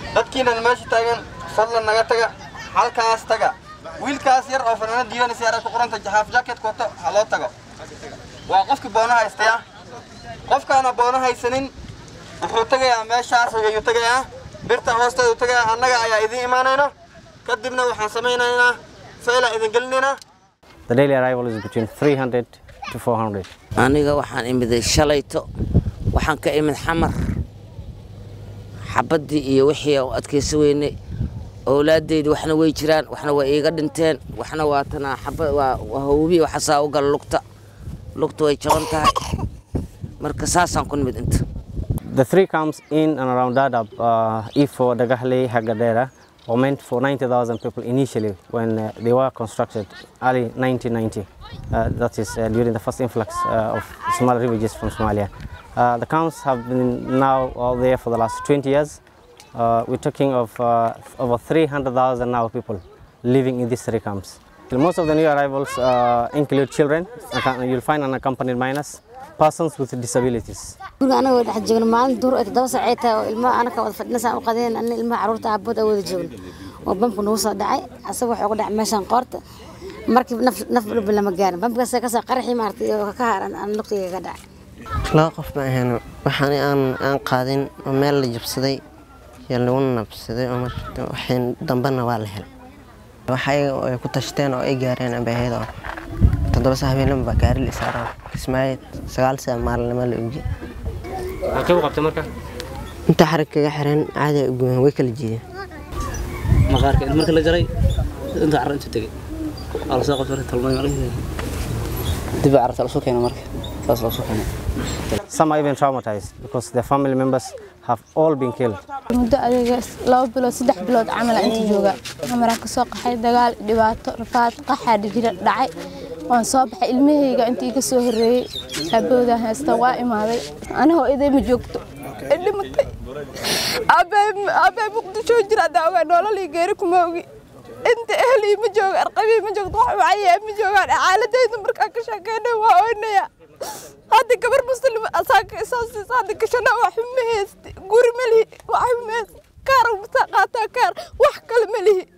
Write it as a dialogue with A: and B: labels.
A: dadkiinan meesha taagan fadlan naga taga halkaas taga wiilkaas yar oo fanaanad diiwanaysa yara ku qoranta jahaaf jacket wato ha loo tago waa qofkii boono haystaya qofkaana boono haysanin wuxuu tagayaa meeshaas ayuu tagayaa birta hoosteedu tagayaa annaga ayaa idiin imaanayna kadibna waxaan samaynaynaa fayla idin gelinaynaa
B: The daily arrival is between 300 to 400.
C: aniga waxaan imiday shalayto waxaan ka imid xamar xabaddii iyo wixii u adkaysa weynay owlaadeydi waxna way jiraan waxna way iiga dhinteen waxna waa tanaa xaba waa waa hawbi waxasaa u gala lugta lugta way jaban tahay marka saasaan ku nimid inta
B: The three camps in and around Dadaab, uh, Ifo, Dagahle, Hagadera, were meant for 90,000 people initially when uh, they were constructed early 1990. Uh, that is uh, during the first influx uh, of Somali refugees from Somalia. Uh, the camps have been now all there for the last 20 years. Uh, we're talking of uh, over 300,000 now people living in these three camps. Most of the new arrivals uh, include children. You'll find unaccompanied minors, persons with disabilities.
D: guriga anagoo dhex joogno maalin duur ay toddoba saacay tahay oo ilmaha anaka wada fadhinasaan u qadeen anna ilmaha carruurta aabood aan wada joogno oo bamku nagu soo dhacay asaga wuxuu ku dhacay meeshaan qoorta markii naf naf dhulba lama gaarin bamkaas kasoo qaraxii maartay oo ka haaran aan lugtayga ka dhacay
E: laba qof ma ahayn waxaan aan aan qaadin oo meel la jabsaday iyo lagu nabsaday oo marka waxay dambana waa la helay waxay ay ku tashteen oo ay gaareen ambaahayda oo toddoba saa habeenimo baa gaari la isaaraa kismaayo sagaal saa maalinimo la ogi
B: Halkee u qabtay marka?
E: inta xarig kaga xiran caadi ay u gooyeen way kala jiideen
F: maqaarka inta marka la jaray inta carro inta tegay waa lasoo qabtay marka talmay marka dib baa carrata lasoo keenay marka saas lasoo keenay
B: Some are even traumatized because their family members have all been killed.
G: muddo adiga laba bilood saddex bilood camal aan inta jooga camaraan kasoo qaxay dagaal dhibaato rafaad qaxaa jira dhacay waan soo baxay ilmahayga intii ka soo horreeyey aaboodaa haysta waa imaaday anigoo iday ma joogto ay dhimatay aabbahay muqdisho jira daawa nololii geeri kuma ogi inta ehlii ma jooga arqabii ma joogto wax wacayaa ma joogaan xaaladayda markaan ka sheekeynay waa oynaya hadda gabar muslim asaaka isoo siisa hadda gashana wax ma haysti guri ma lihi wax ma haysti kaar qaataa kaar wax kale ma lihi